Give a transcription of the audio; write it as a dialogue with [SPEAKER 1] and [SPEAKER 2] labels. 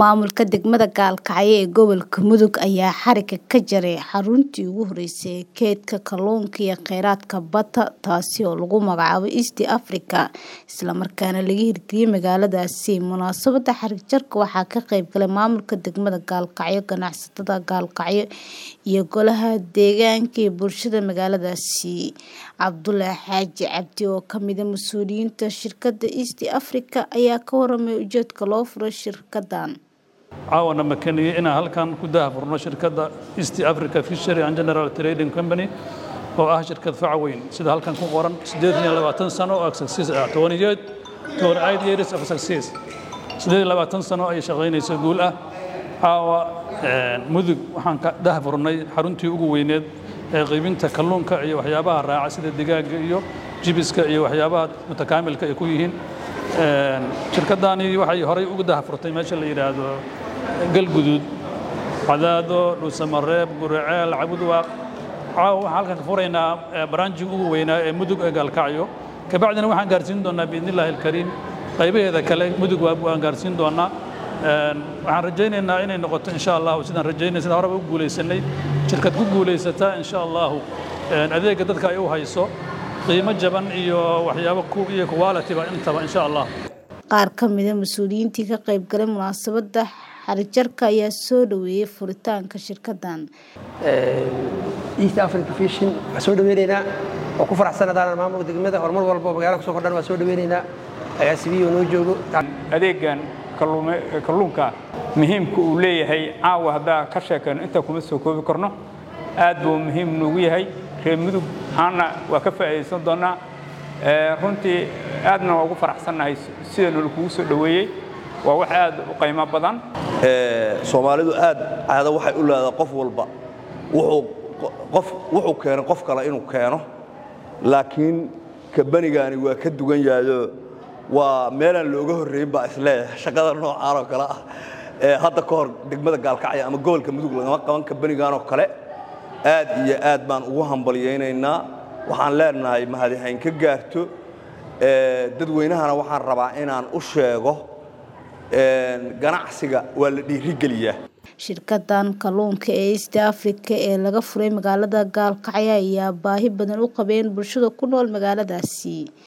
[SPEAKER 1] Maamulka degmada Gaalkacyo ee gobolka Mudug ayaa xarigga ka jaray xaruntii ugu horeysay ee kaydka kalluunka iyo kheyraadka badda taasi oo lagu magacaabo East Africa isla markaana laga hirgeliyay magaaladaasi. Munaasabadda xarig jarka waxaa ka qayb galay maamulka degmada Gaalkacyo, ganacsatada Gaalkacyo iyo golaha deegaanka iyo bulshada magaaladaasi. Cabdulle Xaaji Cabdi oo ka mid ah mas'uuliyiinta shirkadda East Africa ayaa ka warramay ujeedka loo furay shirkaddan.
[SPEAKER 2] caawana makeniyey inaan halkan ku daahfurno shirkadda East Africa Fishery and General Trading Company oo ah shirkad faca weyn sida halkan ku qoran 28 sano oo success ah 28 28 years of success 28 sano ay shaqaynayso guul ah caawa mudug waxaan ka daahfurnay xaruntii ugu weyneed ee qaybinta kalluunka iyo waxyaabaha raaca sida digaaga iyo jibiska iyo waxyaabaha mutakaamilka ay ku yihiin shirkaddaani waxay horay ugu daahfurtay meesha la yidhaahdo galguduud cadaado dhuusamareeb guriceel cabudwaaq caawa waxaan halkan ka furaynaa baraanjig ugu weynaa ee mudug ee gaalkacyo kabacdina waxaan gaarsiin doonaa biidnillaahi alkariim qaybaheeda kale mudug waan gaarsiin doonaa waxaan rajaynaynaa inay noqoto insha allahu sidaan rajaynay sidaan horeba u guulaysanay shirkad ku guulaysata insha allahu adeegga dadka ay u hayso qiimo jaban iyo waxyaabo iyo quality-ba intaba insha allah
[SPEAKER 1] Qaar ka mid ah mas'uuliyiintii ka qayb galay munaasabadda xarig jarka ayaa soo dhaweeyay furitaanka shirkaddan.
[SPEAKER 3] East Africa Fishing waxaan soo dhaweynaynaa oo ku faraxsanadaan maamulka degmada horumar walba oo magaalada kusoo kordhan waan soo dhaweynaynaa agaasibiyo noo joogo
[SPEAKER 4] adeegan kalluunka muhiimka uu leeyahay caawa haddaa ka sheekayno intaa kuma soo koobi karno aad buu muhiim noogu yahay reer mudug ahaana waa ka faa'iidaysan doonaa runtii aadna waa ugu faraxsannahay sida nala kugu soo dhoweeyey waa wax aad u qiimo badan
[SPEAKER 5] soomaalidu aad caado waxay u leedahay qof walba wuxuu qof wuxuu keenay qof kale inuu keeno laakiin kabanigaani waa ka dugan yahayo waa meelaan looga horreyn baa isleeyahay shaqada noocaan oo kale ah hadda ka hor degmada gaalkacyo ama gobolka mudug lagama qaban kabanigan oo kale aad iyo aad baan ugu hambalyaynaynaa waxaan leenahay mahadihayn ka gaarto dadweynahana waxaan rabaa inaan u sheego ganacsiga waa la dhiirigeliyaa
[SPEAKER 1] shirkaddan kalluunka ee East Africa ee laga furay magaalada Gaalkacyo ayaa baahi badan u qabeen bulshada ku nool magaaladaasi